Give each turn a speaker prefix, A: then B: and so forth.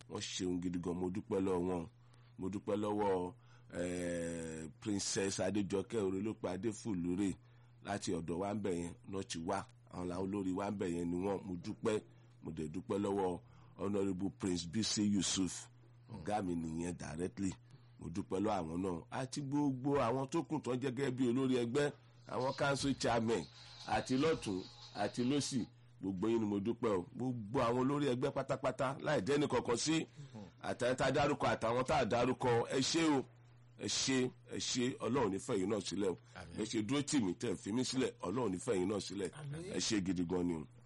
A: wọ́n ṣeun gidi gan mo dúpẹ́ lọ́wọ́ wọn mo dúpẹ́ lọ́wọ́ eh, princess adéjọkẹ́ orelópin adéfúlùrè láti ọ̀dọ̀ wa ń bẹ̀ yẹn náà ti wá àwọn làwọn olórí wa ń bẹ̀ yẹn ni wọ́n mo dúpẹ́ mo dẹ̀ dúpẹ́ lọ́wọ́ honourable prince bc yusuf ọ̀gá mi nìyẹn directly mo dúpẹ́ lọ́wọ́ àwọn náà àti gbogbo àwọn tó kù tán jẹ́ gẹ́gẹ́ bí olórí ẹgbẹ́ àwọn council chairman àti lọ́tún àti lọ́sì gbogbo yín ni mo dúpẹ́ o gbogbo àwọn olórí ẹgbẹ́ pátápátá láì dẹ́ni kankan sí àtàwọn tá a dárúkọ àtàwọn tá a dárúkọ ẹ ṣé o ẹ ṣé ẹ ṣé ọlọ́run nífẹ̀ẹ́ yín náà sílẹ̀ o ẹ ṣe dúró tì mí tẹ̀ fi mí sílẹ̀ ọlọ́run nífẹ̀ẹ́ yín náà sílẹ̀ ẹ ṣé gidi gan ni o.